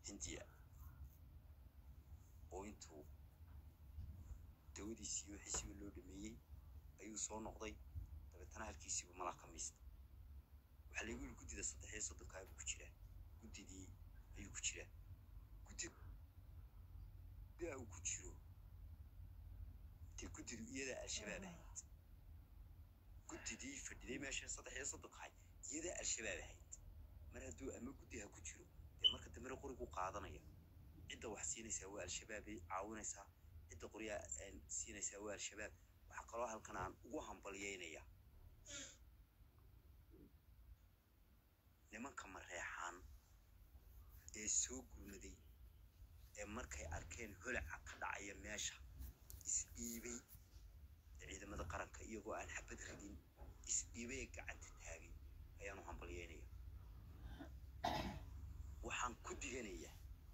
hindiya oo intuu dawadiisii wixiisiiba loo dhameeyey ayuu soo noqday dabeetana halkiisiiba malaa ka miista waxaa laygu yiri guddida saddex iyo soddonkaa buu ku jiraa guddidii ayuu ku jiraa guddida uu ku jiro dee guddidu iyadaa al-shabaab ahayd guddidii fadhiday meesha saddex iyo soddonkahay iyadaa al-shabaab ahayd mar hadduu ama guddiha ku jiro dee marka dambena qorigu qaadanaya cidda wax siinaysaa waa al-shabaabay caawinaysaa cidda qoryaa siinaysaa waa al-shabaab waxaa kaloo halkan aan ugu hambalyeynaya nimanka mareexaan ee soo gurmaday ee markay arkeen holaca ka dhacaya meesha isdhiibay ciidamada qaranka iyagoo aan xabad ridin isdhiibay ee gacanta taagay ayaanu hambalyeynaya waxaan ku diganayaa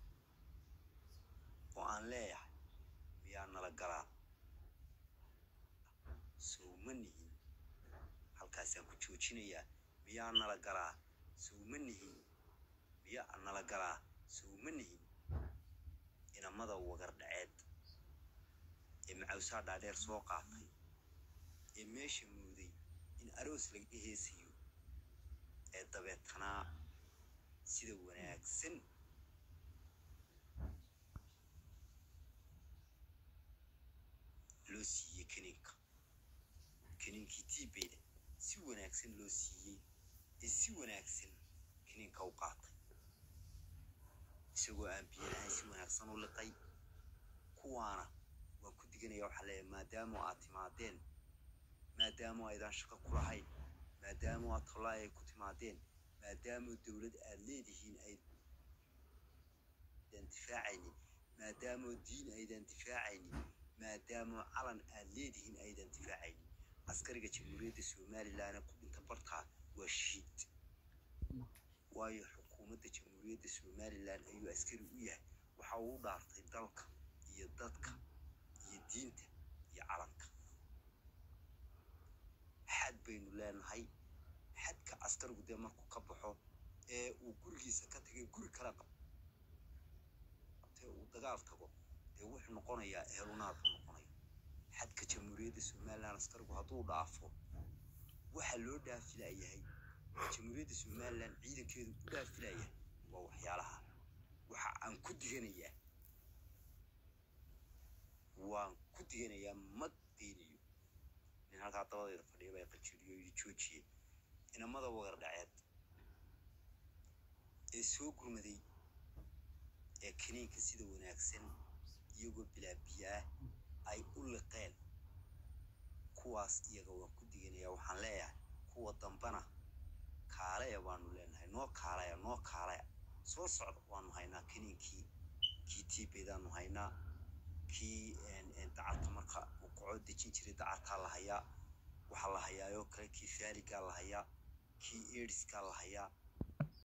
oo aan leeyahay miyaa nala galaa sowma nihin halkaasaan ku joojinayaa miyaa nala galaa sowma nihin miyaa nala galaa sowma nihin inamada wagar dhaceed ee macawsaa dhaadheer soo qaatay ee meesha mooday in aroos laga heesayo ee dabeetanaa sida wanaagsan loo siiyey kaniinka kaniinkii tiibeyda si wanaagsan loo siiyey ee si wanaagsan kaniinka u qaatay isagoo aan biyo lahayn si wanaagsan u liqay kuwaana waan ku diganaya waxaa leeyahay maadaama aad timaadeen maadaama aydaan shaqo ku lahayn maadaama aad tollaa ay ku timaadeen maadaama dowlad aad leedihiin aydan difaacaynin maadaama diin aydan difaacaynin maadaama calan aad leedihiin aydan difaacaynin askariga jamhuuriyadda somalilan ku dhinta bartaa waa shahiid waayo xukuumadda jamhuuriyadda somalilan ayuu askari u yahay waxa uu u dhaartay dalka iyo dadka iyo diinta iyo calanka xad baynu leenahay xadka askarigu dee markuu ka baxo ee uu gurigiisa ka tagay guri kala qabtee uu dagaal tago dee wuxuu noqonayaa ehelunaad buu noqonaya xadka jamhuuriyadda somalilan askarigu hadduu dhaafo waxa loo dhaafilayahay jamhuuriyadda somalilan ciidankeedu ku dhaafilayahay waa waxyaalaha waxa aan ku diganayaa waan ku diganayaa ma daynayo nin halkaa dabadeeda fadhiya baa qanjiriyo yidhi joojiye inamada wagar dhaceed ee soo gurmaday ee kaniinka sida wanaagsan iyagoo bilaabiya ah ay u liqeen kuwaas iyaga waan ku diganayaa waxaan leeyahay kuwa dambana kaalaya baanu leenahay noo kaalaya noo kaalaya soo socda waanu haynaa kaniinkii kii tiibeydaanu haynaa kii dacarta marka uu kaco dejin jiray dacartaa la hayaa waxaa la hayaayoo kale kii faaligaa la hayaa kii eediskaa la hayaa